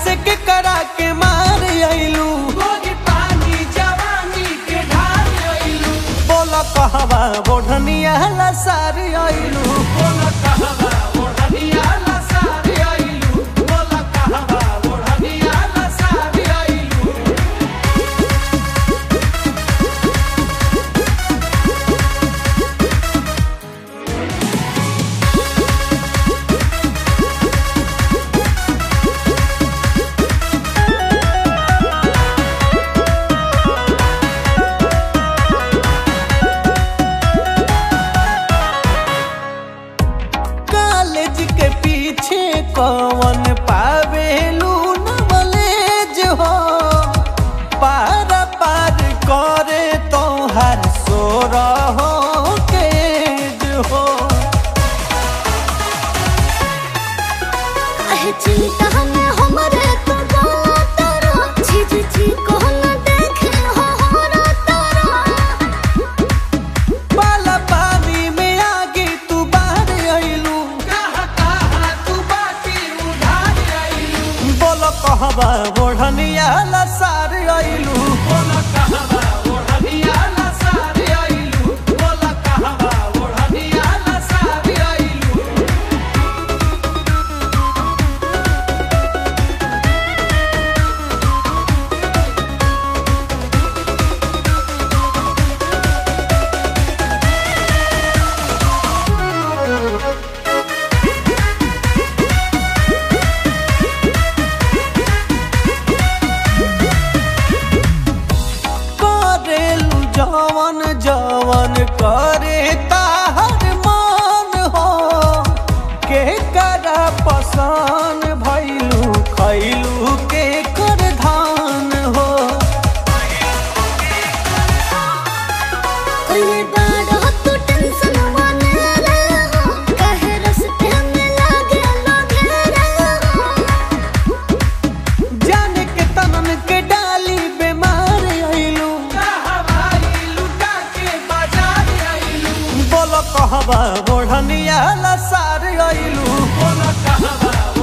से के करा के मार आइलू गोरी पानी जवानी के ढाल आइलू बोला कहवा बोढ़निया लसार आइलू बोला कहवा ओढ़निया लसारी आइलू बोला कहवा ओढ़निया लसारी आइलू कॉलेज के पीछे कौन पावेलू नॉलेज हो पार पार करे तो हर सो रहो केज हो काहे चिंता में हमरे तो बोला तारा चीज छी को न देखे हो हमरा तारा बाला पानी में आगे तू बाहर आइलू कहा कहा तू बाटी उधार आइलू बोलो कहवा बोढ़निया लसार आइलू बोला कहवा ओढ़निया लसारी आइलू बोला कहवा ओढ़निया लसारी आइलू करेलू जवन जवन करे ताहर मान हो के करा पसान भैलू खैलू के कर धान हो कोई बाड़ा तू टेंशन वाने रे हो काहे रस्ते में लागे लगे रे हो जाने के तनन के डाली बीमार आइलू हवाई लुटा के बाजार आइलू बोलो कहवा बोढ़निया लसार आइलू बोला कहवा